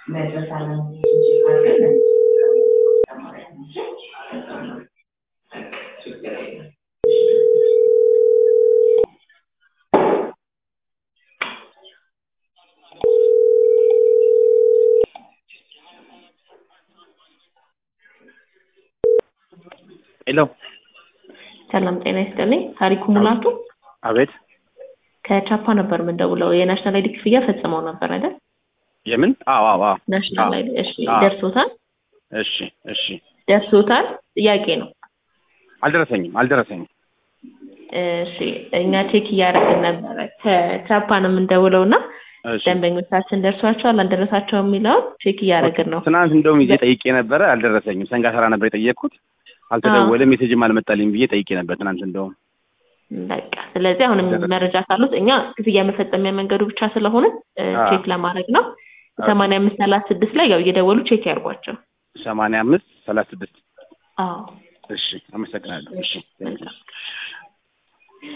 መድረስ አለመሄድ ሄሎ ሰላም ጤና ይስጥልኝ። ታሪኩ ሙላቱ አቤት ከቻፓ ነበር የምንደውለው። የናሽናል አይዲ ክፍያ ፈጽመው ነበር አይደል? የምን አዎ አዎ አዎ ናሽናል አዎ። አይዲ እሺ፣ አዎ። ደርሶታል እሺ እሺ ደርሶታል። ጥያቄ ነው። አልደረሰኝም አልደረሰኝም እሺ፣ እኛ ቼክ እያደረግን ነበረ። ከቻፓ ነው የምንደውለው እና እሺ ደንበኞቻችን ደርሷቸዋል አልደረሳቸውም የሚለውን ቼክ እያደረግን ነው። ትናንት እንደውም ይዤ ጠይቄ ነበረ አልደረሰኝም ሰንጋ ተራ ነበር የጠየቅኩት አልተደወለም ሜሴጅም አልመጣልኝ ብዬ ጠይቄ ነበር ትናንት እንደውም በቃ ስለዚህ አሁንም ደረሰ። መረጃ ካሉት እኛ ክፍያ መፈጸሚያ መንገዱ ብቻ ስለሆነ እ፣ አዎ። ቼክ ለማድረግ ነው። ሰማንያ አምስት ሰላሳ ስድስት ላይ ያው እየደወሉ ቼክ ያርጓቸው። ሰማንያ አምስት ሰላሳ ስድስት አዎ እሺ አመሰግናለሁ እሺ መልካም